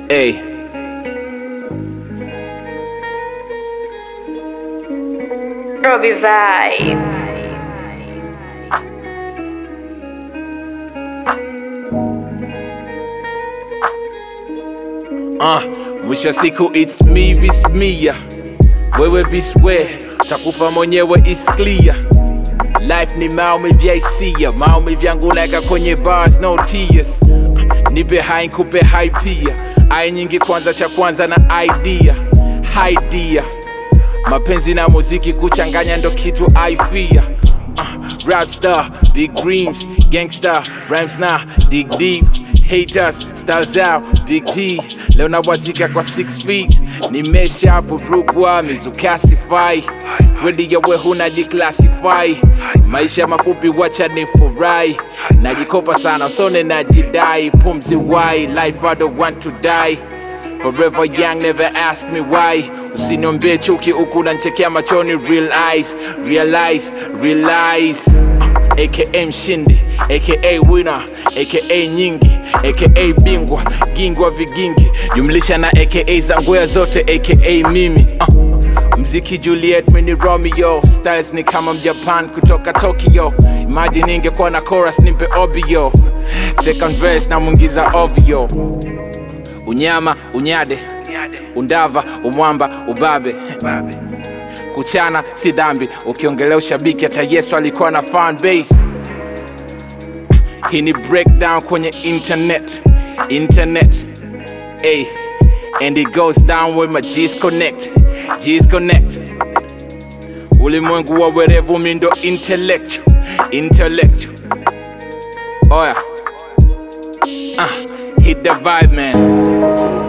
Hey. Robbie Vibe. Uh, mwisho wa siku it's me vis mia wewe vis we takufa mwenyewe is clear life ni maumivu ya hisia maumivu yangu naeka kwenye bars no tears nipe hai nkupe hai pia ai nyingi kwanza cha kwanza na idea idea mapenzi na muziki kuchanganya ndo kitu I fear uh, rap star big dreams gangster rhymes na dig deep haters styles out big G leo nawazika kwa 6 feet nimesha vurugwa mizukasify wedi yawe hunajiclassify maisha mafupi wacha ni furahi najikopa sana sone najidai pumzi why life I don't want to die Forever young, never ask me why. Usiniombee chuki huku nanchekea machoni, real eyes, realize, realize. Uh, AKA mshindi, AKA winner, AKA nyingi, AKA bingwa, gingwa vigingi, jumlisha na AKA za ngwea zote, AKA mimi. Uh, mziki Juliet, mini Romeo, styles ni kama mjapan kutoka Tokyo. Imagine ingekuwa na chorus nipe obio, second verse na mwingiza ovyo unyama unyade undava umwamba ubabe kuchana si dhambi ukiongelea ushabiki hata yesu alikuwa na fan base hii ni breakdown kwenye internet internet hey. and it goes down with my G's connect G's connect ulimwengu wa werevu mindo intellectual intellectual oya uh, hit the vibe man